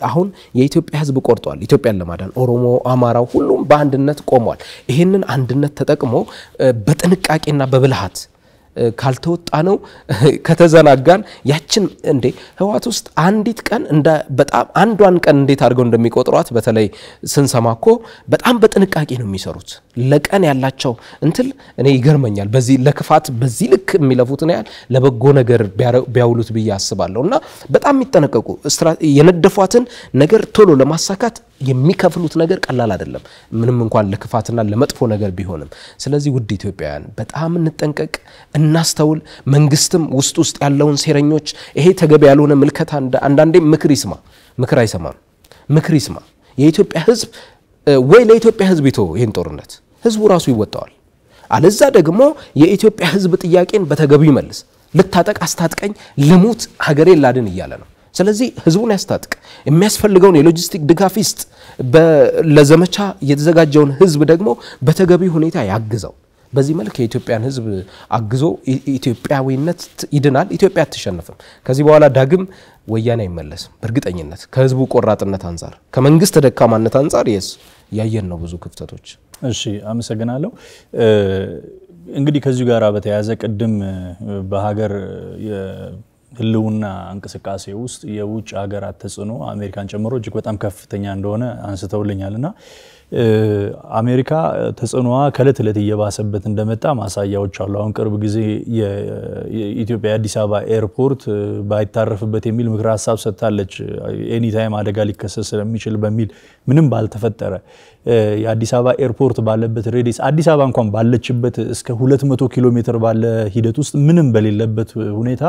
አሁን የኢትዮጵያ ሕዝብ ቆርጧል። ኢትዮጵያን ለማዳን ኦሮሞ፣ አማራው ሁሉም በአንድነት ቆሟል። ይህንን አንድነት ተጠቅሞ በጥንቃቄና በብልሃት ካልተወጣ ነው ከተዘናጋን ያችን እንዴ ህወሓት ውስጥ አንዲት ቀን እንደ በጣም አንዷን ቀን እንዴት አድርገው እንደሚቆጥሯት በተለይ ስንሰማ እኮ በጣም በጥንቃቄ ነው የሚሰሩት። ለቀን ያላቸው እንትል እኔ ይገርመኛል። በዚህ ለክፋት በዚህ ልክ የሚለፉትን ያህል ለበጎ ነገር ቢያውሉት ብዬ አስባለሁ። እና በጣም የሚጠነቀቁ የነደፏትን ነገር ቶሎ ለማሳካት የሚከፍሉት ነገር ቀላል አይደለም፣ ምንም እንኳን ለክፋትና ለመጥፎ ነገር ቢሆንም። ስለዚህ ውድ ኢትዮጵያውያን በጣም እንጠንቀቅ፣ እናስተውል። መንግስትም ውስጥ ውስጥ ያለውን ሴረኞች ይሄ ተገቢ ያልሆነ ምልከታ አንዳንዴ ምክር ይስማ፣ ምክር አይሰማም፣ ምክር ይስማ። የኢትዮጵያ ህዝብ ወይ ለኢትዮጵያ ህዝብ ይቶ ይህን ጦርነት ህዝቡ ራሱ ይወጣዋል። አለዛ ደግሞ የኢትዮጵያ ህዝብ ጥያቄን በተገቢው ይመልስ። ልታጠቅ አስታጥቀኝ፣ ልሙት፣ ሀገሬን ላድን እያለ ነው። ስለዚህ ህዝቡን ያስታጥቅ፣ የሚያስፈልገውን የሎጂስቲክ ድጋፍ ይስጥ። ለዘመቻ የተዘጋጀውን ህዝብ ደግሞ በተገቢ ሁኔታ ያግዘው። በዚህ መልክ የኢትዮጵያን ህዝብ አግዞ ኢትዮጵያዊነት ይድናል። ኢትዮጵያ አትሸነፍም። ከዚህ በኋላ ዳግም ወያኔ አይመለስም። በእርግጠኝነት ከህዝቡ ቆራጥነት አንጻር፣ ከመንግስት ደካማነት አንጻር የስ ያየን ነው ብዙ ክፍተቶች። እሺ፣ አመሰግናለሁ። እንግዲህ ከዚሁ ጋር በተያያዘ ቅድም በሀገር ህልውና እንቅስቃሴ ውስጥ የውጭ ሀገራት ተጽዕኖ አሜሪካን ጨምሮ እጅግ በጣም ከፍተኛ እንደሆነ አንስተውልኛል እና አሜሪካ ተጽዕኖዋ ከእለት እለት እየባሰበት እንደመጣ ማሳያዎች አሉ። አሁን ቅርብ ጊዜ የኢትዮጵያ የአዲስ አበባ ኤርፖርት ባይታረፍበት የሚል ምክረ ሀሳብ ሰጥታለች። ኤኒታይም አደጋ ሊከሰት ስለሚችል በሚል ምንም ባልተፈጠረ የአዲስ አበባ ኤርፖርት ባለበት ሬዲስ አዲስ አበባ እንኳን ባለችበት እስከ 200 ኪሎ ሜትር ባለ ሂደት ውስጥ ምንም በሌለበት ሁኔታ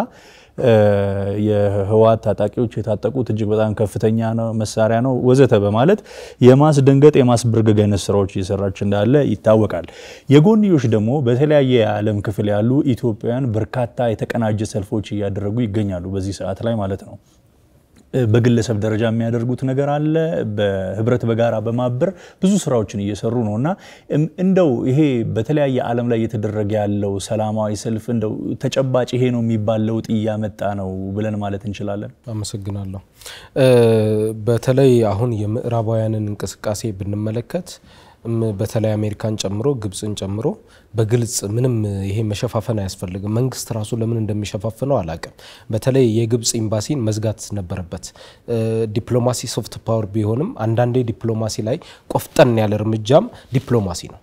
የህወሓት ታጣቂዎች የታጠቁት እጅግ በጣም ከፍተኛ ነው መሳሪያ ነው ወዘተ በማለት የማስደንገጥ የማስበርገግ አይነት ስራዎች እየሰራች እንዳለ ይታወቃል። የጎንዮሽ ደግሞ በተለያየ የዓለም ክፍል ያሉ ኢትዮጵያውያን በርካታ የተቀናጀ ሰልፎች እያደረጉ ይገኛሉ በዚህ ሰዓት ላይ ማለት ነው። በግለሰብ ደረጃ የሚያደርጉት ነገር አለ። በህብረት በጋራ በማበር ብዙ ስራዎችን እየሰሩ ነው እና እንደው ይሄ በተለያየ ዓለም ላይ እየተደረገ ያለው ሰላማዊ ሰልፍ እንደው ተጨባጭ ይሄ ነው የሚባል ለውጥ እያመጣ ነው ብለን ማለት እንችላለን? አመሰግናለሁ። በተለይ አሁን የምዕራባውያንን እንቅስቃሴ ብንመለከት በተለይ አሜሪካን ጨምሮ ግብፅን ጨምሮ በግልጽ ምንም ይሄ መሸፋፈን አያስፈልግም። መንግስት ራሱ ለምን እንደሚሸፋፍነው አላቅም። በተለይ የግብፅ ኤምባሲን መዝጋት ነበረበት። ዲፕሎማሲ ሶፍት ፓወር ቢሆንም አንዳንዴ ዲፕሎማሲ ላይ ቆፍጠን ያለ እርምጃም ዲፕሎማሲ ነው።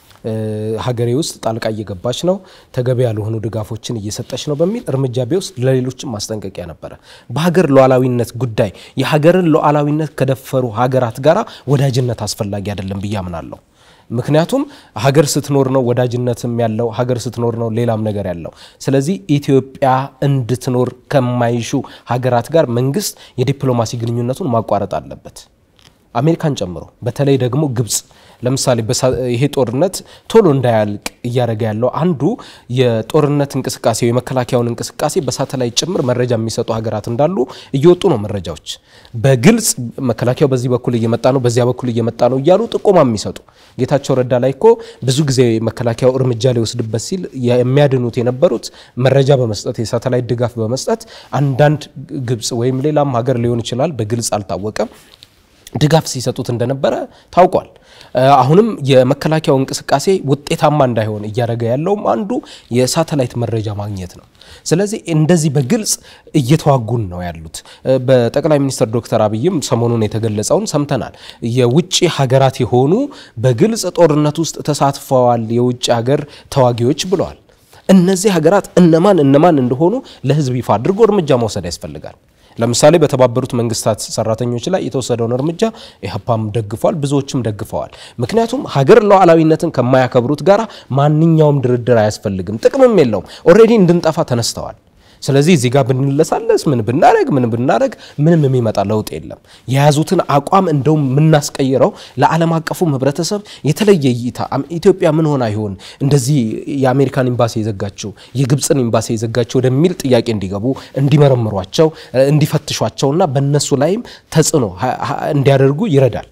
ሀገሬ ውስጥ ጣልቃ እየገባች ነው፣ ተገቢ ያልሆኑ ድጋፎችን እየሰጠች ነው በሚል እርምጃ ቢወስድ ለሌሎችም ማስጠንቀቂያ ነበረ። በሀገር ሉዓላዊነት ጉዳይ የሀገርን ሉዓላዊነት ከደፈሩ ሀገራት ጋራ ወዳጅነት አስፈላጊ አይደለም ብዬ አምናለሁ። ምክንያቱም ሀገር ስትኖር ነው ወዳጅነትም ያለው፣ ሀገር ስትኖር ነው ሌላም ነገር ያለው። ስለዚህ ኢትዮጵያ እንድትኖር ከማይሹ ሀገራት ጋር መንግስት የዲፕሎማሲ ግንኙነቱን ማቋረጥ አለበት፣ አሜሪካን ጨምሮ። በተለይ ደግሞ ግብፅ ለምሳሌ ይሄ ጦርነት ቶሎ እንዳያልቅ እያደረገ ያለው አንዱ የጦርነት እንቅስቃሴ የመከላከያውን እንቅስቃሴ በሳተላይት ጭምር መረጃ የሚሰጡ ሀገራት እንዳሉ እየወጡ ነው መረጃዎች። በግልጽ መከላከያው በዚህ በኩል እየመጣ ነው፣ በዚያ በኩል እየመጣ ነው እያሉ ጥቆማ የሚሰጡ ጌታቸው ረዳ ላይ እኮ ብዙ ጊዜ መከላከያው እርምጃ ሊወስድበት ሲል የሚያድኑት የነበሩት መረጃ በመስጠት የሳተላይት ድጋፍ በመስጠት አንዳንድ ግብፅ ወይም ሌላም ሀገር ሊሆን ይችላል፣ በግልጽ አልታወቀም ድጋፍ ሲሰጡት እንደነበረ ታውቋል። አሁንም የመከላከያው እንቅስቃሴ ውጤታማ እንዳይሆን እያደረገ ያለውም አንዱ የሳተላይት መረጃ ማግኘት ነው። ስለዚህ እንደዚህ በግልጽ እየተዋጉን ነው ያሉት። በጠቅላይ ሚኒስትር ዶክተር አብይም ሰሞኑን የተገለጸውን ሰምተናል። የውጭ ሀገራት የሆኑ በግልጽ ጦርነት ውስጥ ተሳትፈዋል የውጭ ሀገር ተዋጊዎች ብለዋል። እነዚህ ሀገራት እነማን እነማን እንደሆኑ ለሕዝብ ይፋ አድርጎ እርምጃ መውሰድ ያስፈልጋል። ለምሳሌ በተባበሩት መንግስታት ሰራተኞች ላይ የተወሰደውን እርምጃ ኢህአፓም ደግፏል፣ ብዙዎችም ደግፈዋል። ምክንያቱም ሀገር ሉዓላዊነትን ከማያከብሩት ጋር ማንኛውም ድርድር አያስፈልግም፣ ጥቅምም የለውም። ኦልሬዲ እንድንጠፋ ተነስተዋል። ስለዚህ እዚህ ጋር ብንለሳለስ ምን ብናደረግ ምን ብናደረግ ምንም የሚመጣ ለውጥ የለም። የያዙትን አቋም እንደውም የምናስቀይረው ለዓለም አቀፉም ህብረተሰብ የተለየ እይታ ኢትዮጵያ ምን ሆና ይሆን እንደዚህ የአሜሪካን ኤምባሲ የዘጋችው የግብፅን ኤምባሲ የዘጋችው ወደሚል ጥያቄ እንዲገቡ እንዲመረምሯቸው፣ እንዲፈትሿቸውና በእነሱ ላይም ተጽዕኖ እንዲያደርጉ ይረዳል።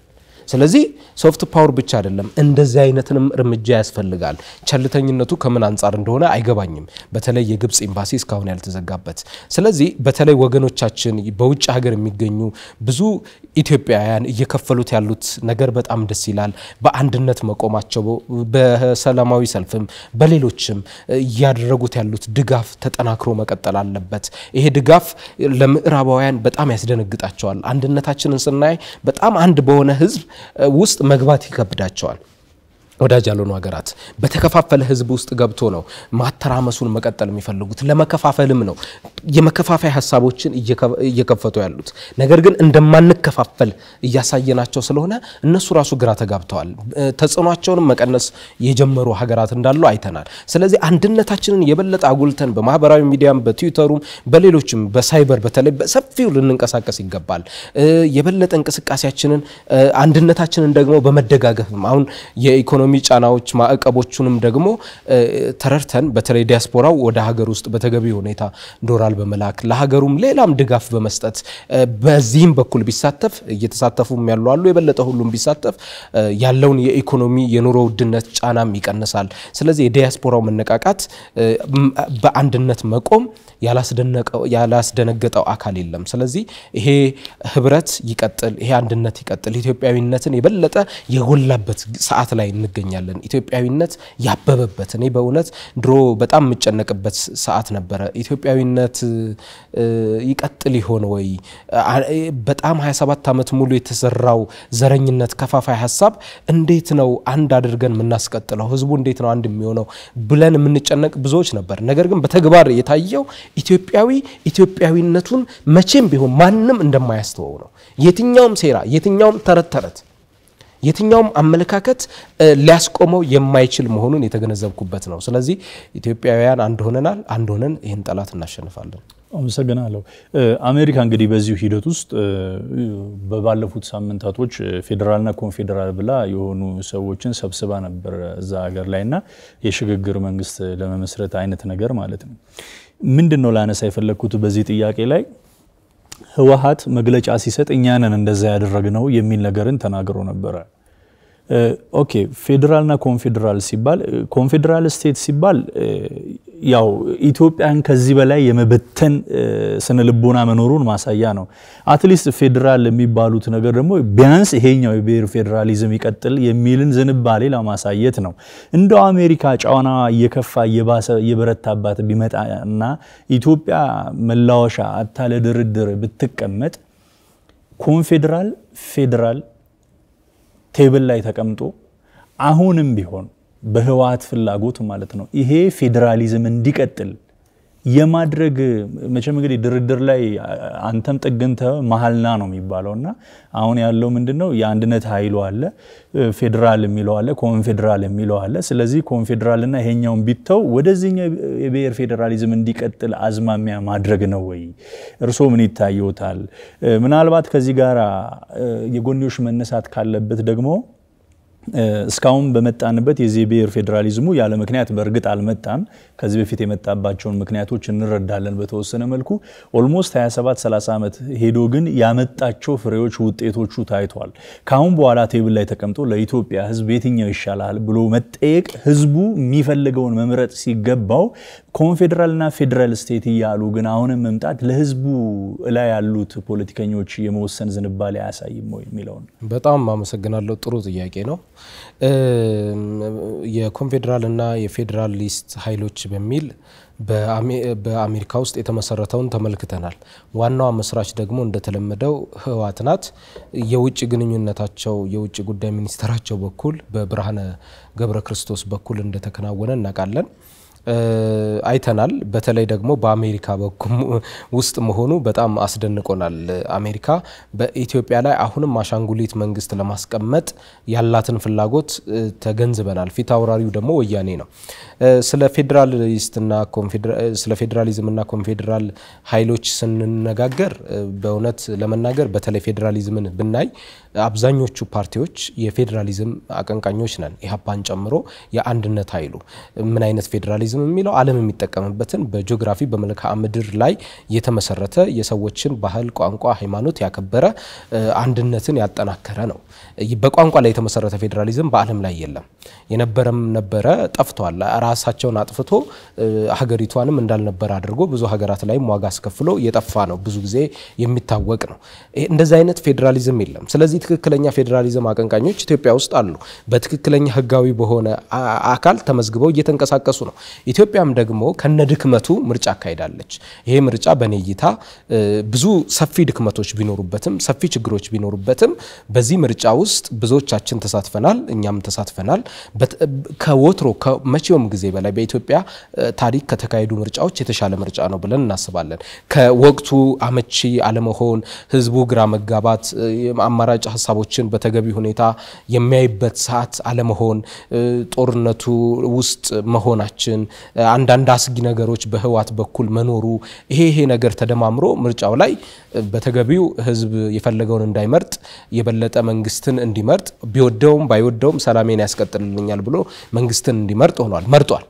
ስለዚህ ሶፍት ፓወር ብቻ አይደለም፣ እንደዚህ አይነትንም እርምጃ ያስፈልጋል። ቸልተኝነቱ ከምን አንጻር እንደሆነ አይገባኝም። በተለይ የግብፅ ኤምባሲ እስካሁን ያልተዘጋበት። ስለዚህ በተለይ ወገኖቻችን በውጭ ሀገር የሚገኙ ብዙ ኢትዮጵያውያን እየከፈሉት ያሉት ነገር በጣም ደስ ይላል። በአንድነት መቆማቸው በሰላማዊ ሰልፍም በሌሎችም እያደረጉት ያሉት ድጋፍ ተጠናክሮ መቀጠል አለበት። ይሄ ድጋፍ ለምዕራባውያን በጣም ያስደነግጣቸዋል። አንድነታችንን ስናይ በጣም አንድ በሆነ ሕዝብ ውስጥ መግባት ይከብዳቸዋል። ወዳጅ ያልሆኑ ሀገራት በተከፋፈለ ህዝብ ውስጥ ገብቶ ነው ማተራመሱን መቀጠል የሚፈልጉት። ለመከፋፈልም ነው የመከፋፈያ ሀሳቦችን እየከፈቱ ያሉት። ነገር ግን እንደማንከፋፈል እያሳየናቸው ስለሆነ እነሱ ራሱ ግራ ተጋብተዋል። ተጽዕኗቸውንም መቀነስ የጀመሩ ሀገራት እንዳሉ አይተናል። ስለዚህ አንድነታችንን የበለጠ አጉልተን በማህበራዊ ሚዲያም፣ በትዊተሩም፣ በሌሎችም በሳይበር በተለይ በሰፊው ልንንቀሳቀስ ይገባል። የበለጠ እንቅስቃሴያችንን አንድነታችንን ደግሞ በመደጋገፍም አሁን የኢኮኖሚ ኢኮኖሚ ጫናዎች ማዕቀቦቹንም ደግሞ ተረድተን በተለይ ዲያስፖራው ወደ ሀገር ውስጥ በተገቢ ሁኔታ ዶላር በመላክ ለሀገሩም ሌላም ድጋፍ በመስጠት በዚህም በኩል ቢሳተፍ እየተሳተፉም ያሉ አሉ። የበለጠ ሁሉም ቢሳተፍ ያለውን የኢኮኖሚ የኑሮ ውድነት ጫናም ይቀንሳል። ስለዚህ የዲያስፖራው መነቃቃት በአንድነት መቆም ያላስደነገጠው አካል የለም። ስለዚህ ይሄ ህብረት ይቀጥል፣ ይሄ አንድነት ይቀጥል። ኢትዮጵያዊነትን የበለጠ የጎላበት ሰዓት ላይ እንገኛለን። ኢትዮጵያዊነት ያበበበት እኔ በእውነት ድሮ በጣም የምጨነቅበት ሰዓት ነበረ። ኢትዮጵያዊነት ይቀጥል ይሆን ወይ? በጣም 27 ዓመት ሙሉ የተሰራው ዘረኝነት፣ ከፋፋይ ሀሳብ እንዴት ነው አንድ አድርገን የምናስቀጥለው? ህዝቡ እንዴት ነው አንድ የሚሆነው ብለን የምንጨነቅ ብዙዎች ነበር። ነገር ግን በተግባር የታየው ኢትዮጵያዊ ኢትዮጵያዊነቱን መቼም ቢሆን ማንም እንደማያስተወው ነው። የትኛውም ሴራ፣ የትኛውም ተረት ተረት የትኛውም አመለካከት ሊያስቆመው የማይችል መሆኑን የተገነዘብኩበት ነው። ስለዚህ ኢትዮጵያውያን አንድ ሆነናል። አንድ ሆነን ይህን ጠላት እናሸንፋለን። አመሰግናለሁ። አሜሪካ እንግዲህ በዚሁ ሂደት ውስጥ በባለፉት ሳምንታቶች ፌዴራልና ኮንፌዴራል ብላ የሆኑ ሰዎችን ሰብስባ ነበር እዛ ሀገር ላይ እና የሽግግር መንግስት ለመመስረት አይነት ነገር ማለት ነው። ምንድን ነው ላነሳ የፈለግኩት በዚህ ጥያቄ ላይ ህወሓት መግለጫ ሲሰጥ እኛንን እንደዛ ያደረግነው የሚል ነገርን ተናግሮ ነበረ። ኦኬ ፌዴራልና ኮንፌዴራል ሲባል ኮንፌዴራል ስቴት ሲባል ያው ኢትዮጵያን ከዚህ በላይ የመበተን ስነ ልቦና መኖሩን ማሳያ ነው። አትሊስት ፌዴራል የሚባሉት ነገር ደግሞ ቢያንስ ይሄኛው የብሔር ፌዴራሊዝም ይቀጥል የሚልን ዝንባሌ ለማሳየት ነው። እንደው አሜሪካ ጫና እየከፋ እየባሰ እየበረታባት ቢመጣ እና ኢትዮጵያ መላወሻ አታ ለድርድር ብትቀመጥ ኮንፌዴራል ፌዴራል ቴብል ላይ ተቀምጦ አሁንም ቢሆን በህወሓት ፍላጎት ማለት ነው ይሄ ፌዴራሊዝም እንዲቀጥል የማድረግ መቼም እንግዲህ ድርድር ላይ አንተም ጥግንተ መሀልና ነው የሚባለው እና አሁን ያለው ምንድን ነው የአንድነት ኃይሉ አለ፣ ፌዴራል የሚለው አለ፣ ኮንፌዴራል የሚለው አለ። ስለዚህ ኮንፌዴራልና ይሄኛውን ቢተው ወደዚህኛው የብሔር ፌዴራሊዝም እንዲቀጥል አዝማሚያ ማድረግ ነው ወይ? እርስዎ ምን ይታየዎታል? ምናልባት ከዚህ ጋር የጎንዮሽ መነሳት ካለበት ደግሞ እስካሁን በመጣንበት የዚህ ብሔር ፌዴራሊዝሙ ያለ ምክንያት በእርግጥ አልመጣም። ከዚህ በፊት የመጣባቸውን ምክንያቶች እንረዳለን በተወሰነ መልኩ። ኦልሞስት 27 30 ዓመት ሄዶ ግን ያመጣቸው ፍሬዎች ውጤቶቹ ታይቷል። ከአሁን በኋላ ቴብል ላይ ተቀምጦ ለኢትዮጵያ ሕዝብ የትኛው ይሻላል ብሎ መጠየቅ ህዝቡ የሚፈልገውን መምረጥ ሲገባው ኮንፌዴራልና ፌዴራል ስቴት እያሉ ግን አሁንም መምጣት ለህዝቡ ላይ ያሉት ፖለቲከኞች የመወሰን ዝንባሌ አያሳይም ወይ የሚለውን በጣም አመሰግናለሁ። ጥሩ ጥያቄ ነው። የኮንፌዴራልና የፌዴራሊስት ኃይሎች በሚል በአሜሪካ ውስጥ የተመሰረተውን ተመልክተናል። ዋናዋ መስራች ደግሞ እንደተለመደው ህወሓት ናት። የውጭ ግንኙነታቸው የውጭ ጉዳይ ሚኒስትራቸው በኩል በብርሃነ ገብረ ክርስቶስ በኩል እንደተከናወነ እናውቃለን። አይተናል። በተለይ ደግሞ በአሜሪካ በኩል ውስጥ መሆኑ በጣም አስደንቆናል። አሜሪካ በኢትዮጵያ ላይ አሁንም አሻንጉሊት መንግስት ለማስቀመጥ ያላትን ፍላጎት ተገንዝበናል። ፊት አውራሪው ደግሞ ወያኔ ነው። ስለ ፌዴራሊስትና ስለ ፌዴራሊዝምና ኮንፌዴራል ኃይሎች ስንነጋገር በእውነት ለመናገር በተለይ ፌዴራሊዝምን ብናይ አብዛኞቹ ፓርቲዎች የፌዴራሊዝም አቀንቃኞች ነን፣ ኢህአፓን ጨምሮ የአንድነት ኃይሉ ምን አይነት ፌዴራሊዝም የሚለው ዓለም የሚጠቀምበትን በጂኦግራፊ በመልክዓ ምድር ላይ የተመሰረተ የሰዎችን ባህል፣ ቋንቋ፣ ሃይማኖት ያከበረ አንድነትን ያጠናከረ ነው። በቋንቋ ላይ የተመሰረተ ፌዴራሊዝም በዓለም ላይ የለም። የነበረም ነበረ ጠፍቷል። ራሳቸውን አጥፍቶ ሀገሪቷንም እንዳልነበረ አድርጎ ብዙ ሀገራት ላይም ዋጋ አስከፍሎ የጠፋ ነው። ብዙ ጊዜ የሚታወቅ ነው። እንደዚህ አይነት ፌዴራሊዝም የለም። ስለዚህ ትክክለኛ ፌዴራሊዝም አቀንቃኞች ኢትዮጵያ ውስጥ አሉ። በትክክለኛ ህጋዊ በሆነ አካል ተመዝግበው እየተንቀሳቀሱ ነው። ኢትዮጵያም ደግሞ ከነ ድክመቱ ምርጫ አካሂዳለች። ይሄ ምርጫ በኔ እይታ ብዙ ሰፊ ድክመቶች ቢኖሩበትም ሰፊ ችግሮች ቢኖሩበትም በዚህ ምርጫ ውስጥ ብዙዎቻችን ተሳትፈናል። እኛም ተሳትፈናል። ከወትሮ ከመቼውም ጊዜ በላይ በኢትዮጵያ ታሪክ ከተካሄዱ ምርጫዎች የተሻለ ምርጫ ነው ብለን እናስባለን። ከወቅቱ አመቺ አለመሆን፣ ህዝቡ ግራ መጋባት፣ አማራጭ ሀሳቦችን በተገቢ ሁኔታ የሚያይበት ሰዓት አለመሆን፣ ጦርነቱ ውስጥ መሆናችን፣ አንዳንድ አስጊ ነገሮች በህወሓት በኩል መኖሩ ይሄ ይሄ ነገር ተደማምሮ ምርጫው ላይ በተገቢው ህዝብ የፈለገውን እንዳይመርጥ የበለጠ መንግስትን እንዲመርጥ ቢወደውም ባይወደውም ሰላሜን ያስቀጥልልኛል ብሎ መንግስትን እንዲመርጥ ሆኗል፣ መርጧል።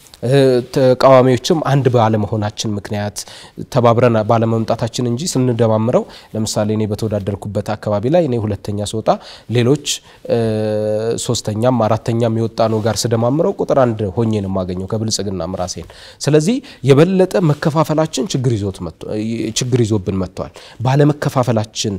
ተቃዋሚዎችም አንድ ባለመሆናችን ምክንያት ተባብረን ባለመምጣታችን እንጂ ስንደማምረው ለምሳሌ እኔ በተወዳደርኩበት አካባቢ ላይ እኔ ሁለተኛ ስወጣ ሌሎች ሶስተኛም አራተኛም የወጣ ነው ጋር ስደማምረው ቁጥር አንድ ሆኜ ነው የማገኘው ከብልጽግና ራሴን። ስለዚህ የበለጠ መከፋፈላችን ችግር ይዞብን መጥቷል። ባለመከፋፈላችን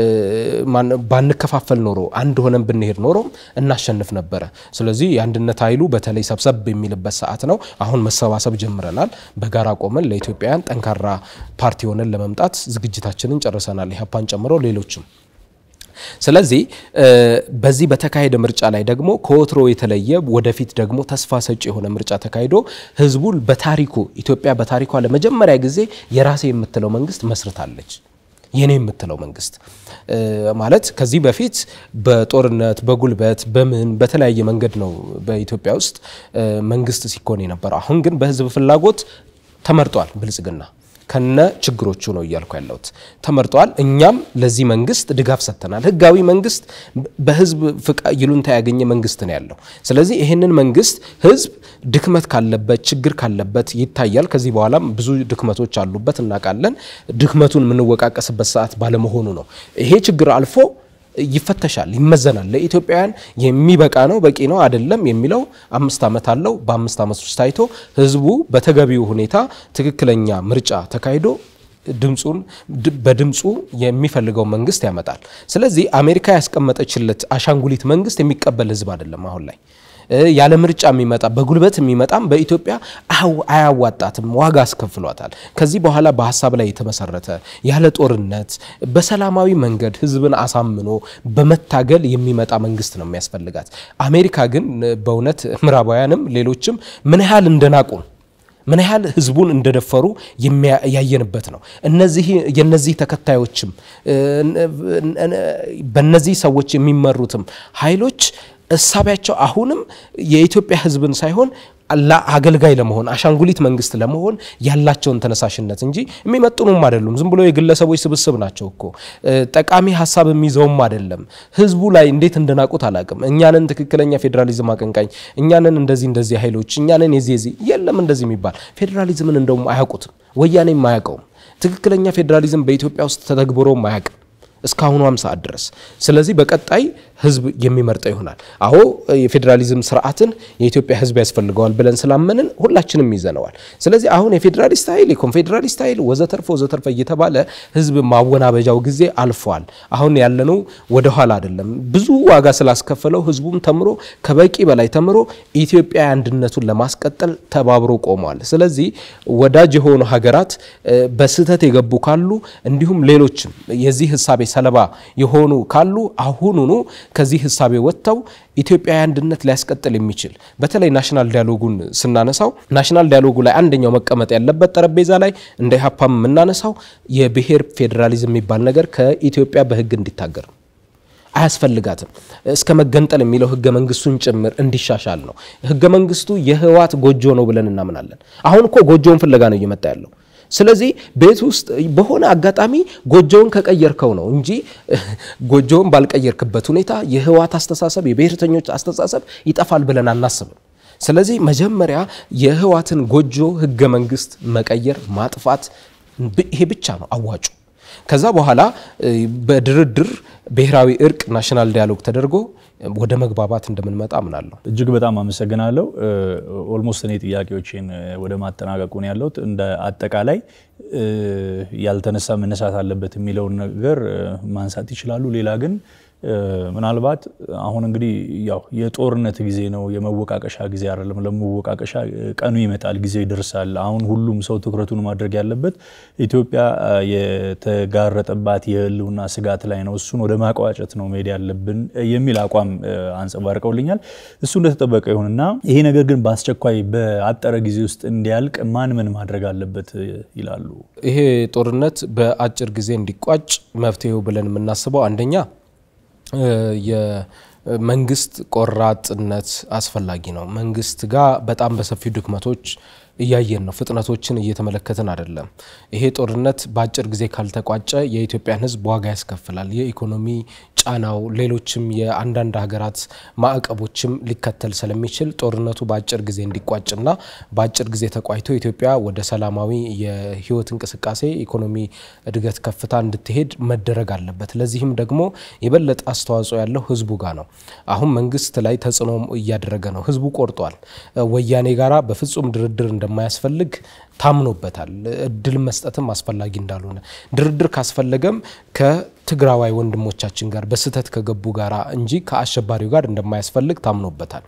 ባንከፋፈል ኖሮ አንድ ሆነን ብንሄድ ኖሮም እናሸንፍ ነበረ። ስለዚህ የአንድነት ኃይሉ በተለይ ሰብሰብ የሚልበት ሰዓት ነው። አሁን መሰባሰብ ጀምረናል። በጋራ ቆመን ለኢትዮጵያውያን ጠንካራ ፓርቲ ሆነን ለመምጣት ዝግጅታችንን ጨርሰናል። ኢህአፓን ጨምሮ ሌሎችም። ስለዚህ በዚህ በተካሄደ ምርጫ ላይ ደግሞ ከወትሮ የተለየ ወደፊት ደግሞ ተስፋ ሰጪ የሆነ ምርጫ ተካሂዶ ህዝቡ በታሪኩ ኢትዮጵያ በታሪኳ ለመጀመሪያ ጊዜ የራሴ የምትለው መንግስት መስርታለች። የኔ የምትለው መንግስት ማለት ከዚህ በፊት በጦርነት በጉልበት በምን በተለያየ መንገድ ነው በኢትዮጵያ ውስጥ መንግስት ሲኮን የነበረው። አሁን ግን በህዝብ ፍላጎት ተመርጧል ብልጽግና ከነ ችግሮቹ ነው እያልኩ ያለሁት ተመርጧል። እኛም ለዚህ መንግስት ድጋፍ ሰጥተናል። ህጋዊ መንግስት በህዝብ ይሉንታ ያገኘ መንግስት ነው ያለው። ስለዚህ ይህንን መንግስት ህዝብ ድክመት ካለበት ችግር ካለበት ይታያል። ከዚህ በኋላም ብዙ ድክመቶች አሉበት እናውቃለን። ድክመቱን የምንወቃቀስበት ሰዓት ባለመሆኑ ነው ይሄ ችግር አልፎ ይፈተሻል፣ ይመዘናል። ለኢትዮጵያውያን የሚበቃ ነው በቂ ነው አይደለም የሚለው አምስት ዓመት አለው። በአምስት ዓመት ውስጥ ታይቶ ህዝቡ በተገቢው ሁኔታ ትክክለኛ ምርጫ ተካሂዶ ድምፁን በድምፁ የሚፈልገው መንግስት ያመጣል። ስለዚህ አሜሪካ ያስቀመጠችለት አሻንጉሊት መንግስት የሚቀበል ህዝብ አይደለም አሁን ላይ ያለ ምርጫ የሚመጣ በጉልበት የሚመጣም በኢትዮጵያ አያዋጣትም፣ ዋጋ አስከፍሏታል። ከዚህ በኋላ በሀሳብ ላይ የተመሰረተ ያለ ጦርነት በሰላማዊ መንገድ ህዝብን አሳምኖ በመታገል የሚመጣ መንግስት ነው የሚያስፈልጋት። አሜሪካ ግን በእውነት ምዕራባውያንም ሌሎችም ምን ያህል እንደናቁን ምን ያህል ህዝቡን እንደደፈሩ ያየንበት ነው። እነዚህ የነዚህ ተከታዮችም በነዚህ ሰዎች የሚመሩትም ኃይሎች እሳቢያቸው አሁንም የኢትዮጵያ ህዝብን ሳይሆን አገልጋይ ለመሆን አሻንጉሊት መንግስት ለመሆን ያላቸውን ተነሳሽነት እንጂ የሚመጥኑም አይደሉም። ዝም ብሎ የግለሰቦች ስብስብ ናቸው እኮ ጠቃሚ ሀሳብ የሚይዘውም አይደለም። ህዝቡ ላይ እንዴት እንደናቁት አላቅም። እኛንን ትክክለኛ ፌዴራሊዝም አቀንቃኝ፣ እኛንን እንደዚህ እንደዚህ ኃይሎች እኛንን የዚህ የዚህ የለም እንደዚህ የሚባል ፌዴራሊዝምን እንደውም አያውቁትም። ወያኔም አያውቀውም። ትክክለኛ ፌዴራሊዝም በኢትዮጵያ ውስጥ ተተግብሮም አያውቅም እስካሁኗም ሰዓት ድረስ። ስለዚህ በቀጣይ ህዝብ የሚመርጠው ይሆናል። አዎ የፌዴራሊዝም ስርዓትን የኢትዮጵያ ህዝብ ያስፈልገዋል ብለን ስላመንን ሁላችንም ይዘነዋል። ስለዚህ አሁን የፌዴራሊስት ኃይል የኮንፌዴራሊስት ኃይል ወዘተርፈ ወዘተርፈ እየተባለ ህዝብ ማወናበጃው ጊዜ አልፏል። አሁን ያለነው ወደኋላ አይደለም። ብዙ ዋጋ ስላስከፈለው ህዝቡም ተምሮ ከበቂ በላይ ተምሮ ኢትዮጵያ አንድነቱን ለማስቀጠል ተባብሮ ቆሟል። ስለዚህ ወዳጅ የሆኑ ሀገራት በስህተት የገቡ ካሉ እንዲሁም ሌሎችም የዚህ ህሳቤ ሰለባ የሆኑ ካሉ አሁኑኑ ከዚህ ህሳቤ ወጥተው ኢትዮጵያዊ አንድነት ሊያስቀጥል የሚችል በተለይ ናሽናል ዲያሎጉን ስናነሳው ናሽናል ዲያሎጉ ላይ አንደኛው መቀመጥ ያለበት ጠረጴዛ ላይ እንደ ኢህአፓም የምናነሳው የብሔር ፌዴራሊዝም የሚባል ነገር ከኢትዮጵያ በህግ እንዲታገር ነው። አያስፈልጋትም እስከ መገንጠል የሚለው ህገ መንግስቱን ጭምር እንዲሻሻል ነው። ህገ መንግስቱ የህወሓት ጎጆ ነው ብለን እናምናለን። አሁን እኮ ጎጆውን ፍለጋ ነው እየመጣ ያለው። ስለዚህ ቤት ውስጥ በሆነ አጋጣሚ ጎጆውን ከቀየርከው ነው እንጂ ጎጆውን ባልቀየርክበት ሁኔታ የህወሓት አስተሳሰብ የብሔርተኞች አስተሳሰብ ይጠፋል ብለን አናስብም። ስለዚህ መጀመሪያ የህወሓትን ጎጆ ህገ መንግስት መቀየር ማጥፋት፣ ይሄ ብቻ ነው አዋጩ። ከዛ በኋላ በድርድር ብሔራዊ እርቅ ናሽናል ዲያሎግ ተደርጎ ወደ መግባባት እንደምንመጣ አምናለሁ። እጅግ በጣም አመሰግናለሁ። ኦልሞስት እኔ ጥያቄዎችን ወደ ማጠናቀቁ ነው ያለሁት። እንደ አጠቃላይ ያልተነሳ መነሳት አለበት የሚለውን ነገር ማንሳት ይችላሉ። ሌላ ግን ምናልባት አሁን እንግዲህ ያው የጦርነት ጊዜ ነው፣ የመወቃቀሻ ጊዜ አይደለም። ለመወቃቀሻ ቀኑ ይመጣል፣ ጊዜ ይደርሳል። አሁን ሁሉም ሰው ትኩረቱን ማድረግ ያለበት ኢትዮጵያ የተጋረጠባት የህልውና ስጋት ላይ ነው። እሱን ወደ ማቋጨት ነው መሄድ ያለብን የሚል አቋም አንጸባርቀውልኛል። እሱ እንደተጠበቀ ይሁንና ይሄ ነገር ግን በአስቸኳይ በአጠረ ጊዜ ውስጥ እንዲያልቅ ማን ምን ማድረግ አለበት ይላሉ? ይሄ ጦርነት በአጭር ጊዜ እንዲቋጭ መፍትሄው ብለን የምናስበው አንደኛ የመንግስት ቆራጥነት አስፈላጊ ነው። መንግስት ጋር በጣም በሰፊው ድክመቶች እያየን ነው። ፍጥነቶችን እየተመለከትን አይደለም። ይሄ ጦርነት በአጭር ጊዜ ካልተቋጨ የኢትዮጵያን ሕዝብ ዋጋ ያስከፍላል። የኢኮኖሚ ጫናው፣ ሌሎችም የአንዳንድ ሀገራት ማዕቀቦችም ሊከተል ስለሚችል ጦርነቱ በአጭር ጊዜ እንዲቋጭና በአጭር ጊዜ ተቋጭቶ ኢትዮጵያ ወደ ሰላማዊ የህይወት እንቅስቃሴ ኢኮኖሚ እድገት ከፍታ እንድትሄድ መደረግ አለበት። ለዚህም ደግሞ የበለጠ አስተዋጽኦ ያለው ህዝቡ ጋር ነው። አሁን መንግስት ላይ ተጽዕኖ እያደረገ ነው። ህዝቡ ቆርጧል። ወያኔ ጋራ በፍጹም ድርድር እንደማያስፈልግ ታምኖበታል። እድል መስጠትም አስፈላጊ እንዳልሆነ ድርድር ካስፈለገም ከትግራዋይ ወንድሞቻችን ጋር በስህተት ከገቡ ጋራ እንጂ ከአሸባሪው ጋር እንደማያስፈልግ ታምኖበታል።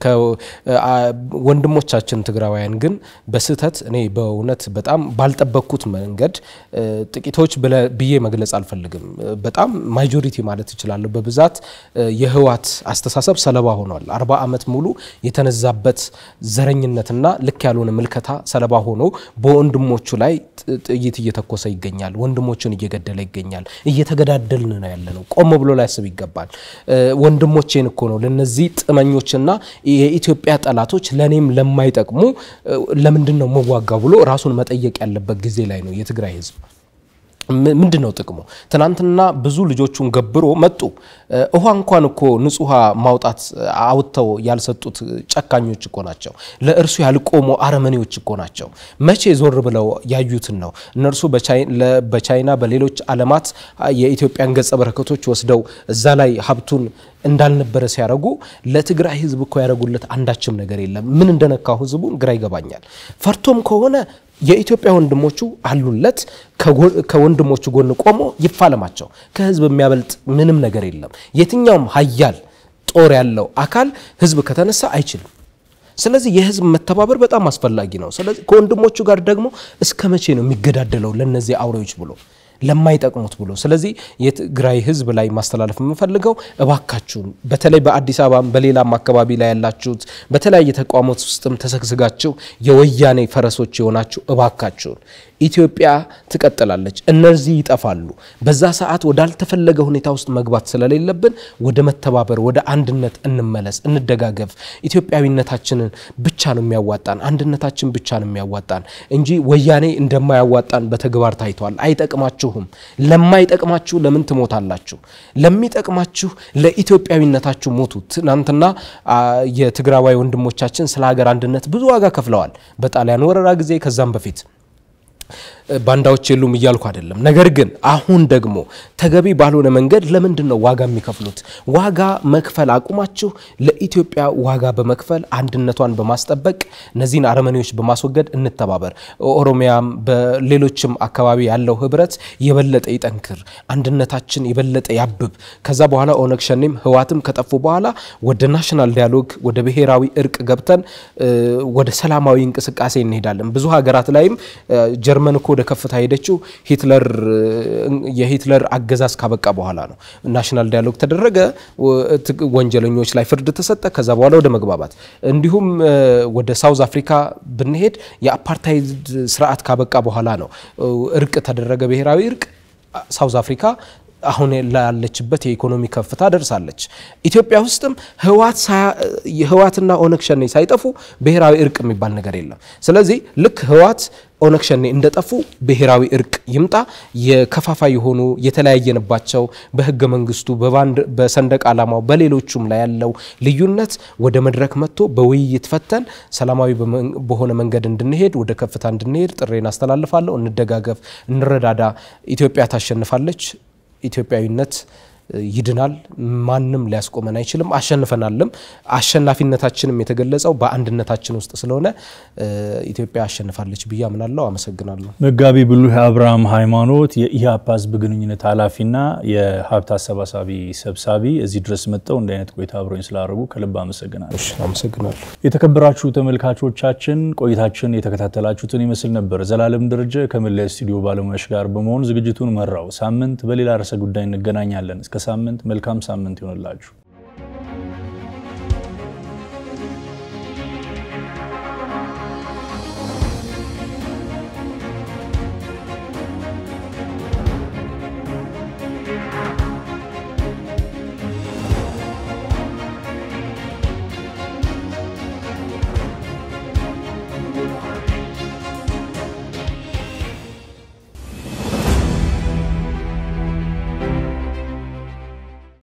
ወንድሞቻችን ትግራዋያን ግን በስህተት እኔ በእውነት በጣም ባልጠበቅኩት መንገድ ጥቂቶች ብዬ መግለጽ አልፈልግም። በጣም ማጆሪቲ ማለት እችላለሁ። በብዛት የህወሓት አስተሳሰብ ሰለባ ሆኗል። አርባ ዓመት ሙሉ የተነዛበት ዘረኝነትና ልክ ያልሆነ ምልከታ ሰለባ ሆኖ በወንድሞቹ ላይ ጥይት እየተኮሰ ይገኛል። ወንድሞቹን እየገደለ ይገኛል። እየተገዳደልን ነው ያለ ነው። ቆም ብሎ ሊያስብ ይገባል። ወንድሞቼን እኮ ነው ለነዚህ ጥመኞችና የኢትዮጵያ ጠላቶች ለእኔም ለማይጠቅሙ ለምንድን ነው መዋጋው ብሎ ራሱን መጠየቅ ያለበት ጊዜ ላይ ነው የትግራይ ህዝብ። ምንድን ነው ጥቅሙ? ትናንትና ብዙ ልጆቹን ገብሮ መጡ። ውሃ እንኳን እኮ ንጹህ ውሃ ማውጣት አውጥተው ያልሰጡት ጨካኞች እኮ ናቸው። ለእርሱ ያልቆሙ አረመኔዎች እኮ ናቸው። መቼ ዞር ብለው ያዩትን ነው? እነርሱ በቻይና በሌሎች ዓለማት የኢትዮጵያን ገጸ በረከቶች ወስደው እዛ ላይ ሀብቱን እንዳልነበረ ሲያደርጉ ለትግራይ ህዝብ እኮ ያደረጉለት አንዳችም ነገር የለም። ምን እንደነካው ህዝቡን ግራ ይገባኛል። ፈርቶም ከሆነ የኢትዮጵያ ወንድሞቹ አሉለት። ከወንድሞቹ ጎን ቆሞ ይፋለማቸው። ከህዝብ የሚያበልጥ ምንም ነገር የለም። የትኛውም ሀያል ጦር ያለው አካል ህዝብ ከተነሳ አይችልም። ስለዚህ የህዝብ መተባበር በጣም አስፈላጊ ነው። ስለዚህ ከወንድሞቹ ጋር ደግሞ እስከ መቼ ነው የሚገዳደለው ለነዚህ አውሬዎች ብሎ ለማይጠቅሙት ብሎ። ስለዚህ የትግራይ ህዝብ ላይ ማስተላለፍ የምፈልገው እባካችሁን በተለይ በአዲስ አበባም በሌላም አካባቢ ላይ ያላችሁት በተለያየ ተቋማት ውስጥም ተሰግስጋችሁ የወያኔ ፈረሶች የሆናችሁ እባካችሁን ኢትዮጵያ ትቀጥላለች፣ እነዚህ ይጠፋሉ። በዛ ሰዓት ወዳልተፈለገ ሁኔታ ውስጥ መግባት ስለሌለብን ወደ መተባበር፣ ወደ አንድነት እንመለስ፣ እንደጋገፍ። ኢትዮጵያዊነታችንን ብቻ ነው የሚያዋጣን፣ አንድነታችን ብቻ ነው የሚያዋጣን እንጂ ወያኔ እንደማያዋጣን በተግባር ታይቷል። አይጠቅማችሁም። ለማይጠቅማችሁ ለምን ትሞታላችሁ? ለሚጠቅማችሁ ለኢትዮጵያዊነታችሁ ሞቱ። ትናንትና የትግራዋይ ወንድሞቻችን ስለ ሀገር አንድነት ብዙ ዋጋ ከፍለዋል። በጣሊያን ወረራ ጊዜ ከዛም በፊት ባንዳዎች የሉም እያልኩ አይደለም። ነገር ግን አሁን ደግሞ ተገቢ ባልሆነ መንገድ ለምንድን ነው ዋጋ የሚከፍሉት? ዋጋ መክፈል አቁማችሁ ለኢትዮጵያ ዋጋ በመክፈል አንድነቷን በማስጠበቅ እነዚህን አረመኔዎች በማስወገድ እንተባበር። ኦሮሚያም በሌሎችም አካባቢ ያለው ህብረት የበለጠ ይጠንክር፣ አንድነታችን የበለጠ ያብብ። ከዛ በኋላ ኦነግ ሸኔም ህዋትም ከጠፉ በኋላ ወደ ናሽናል ዲያሎግ ወደ ብሔራዊ እርቅ ገብተን ወደ ሰላማዊ እንቅስቃሴ እንሄዳለን። ብዙ ሀገራት ላይም ጀርመን እኮ ወደ ከፍታ ሄደችው ሂትለር የሂትለር አገዛዝ ካበቃ በኋላ ነው። ናሽናል ዲያሎግ ተደረገ፣ ወንጀለኞች ላይ ፍርድ ተሰጠ። ከዛ በኋላ ወደ መግባባት እንዲሁም ወደ ሳውዝ አፍሪካ ብንሄድ የአፓርታይድ ስርዓት ካበቃ በኋላ ነው እርቅ ተደረገ፣ ብሔራዊ እርቅ ሳውዝ አፍሪካ አሁን ላለችበት የኢኮኖሚ ከፍታ ደርሳለች። ኢትዮጵያ ውስጥም ህወሓትና ኦነግ ሸኔ ሳይጠፉ ብሔራዊ እርቅ የሚባል ነገር የለም። ስለዚህ ልክ ህወሓት ኦነግ ሸኔ እንደጠፉ ብሔራዊ እርቅ ይምጣ። የከፋፋይ የሆኑ የተለያየንባቸው በህገ መንግስቱ፣ በሰንደቅ ዓላማው፣ በሌሎቹም ላይ ያለው ልዩነት ወደ መድረክ መጥቶ በውይይት ፈተን ሰላማዊ በሆነ መንገድ እንድንሄድ ወደ ከፍታ እንድንሄድ ጥሬን አስተላልፋለሁ። እንደጋገፍ፣ እንረዳዳ። ኢትዮጵያ ታሸንፋለች። ኢትዮጵያዊነት ይድናል። ማንም ሊያስቆመን አይችልም። አሸንፈናልም። አሸናፊነታችንም የተገለጸው በአንድነታችን ውስጥ ስለሆነ ኢትዮጵያ አሸንፋለች ብዬ አምናለሁ። አመሰግናለሁ። መጋቢ ብሉህ አብርሃም ሃይማኖት የኢህአፓ ህዝብ ግንኙነት ኃላፊና የሀብት አሰባሳቢ ሰብሳቢ እዚህ ድረስ መጥተው እንዲህ አይነት ቆይታ አብረኝ ስላደረጉ ከልብ አመሰግናለሁ። አመሰግናለሁ። የተከበራችሁ ተመልካቾቻችን ቆይታችን የተከታተላችሁትን ይመስል ነበር። ዘላለም ደረጀ ከመለያ ስቱዲዮ ባለሙያዎች ጋር በመሆን ዝግጅቱን መራው። ሳምንት በሌላ ርዕሰ ጉዳይ እንገናኛለን። እስከ ሳምንት መልካም ሳምንት ይሆንላችሁ።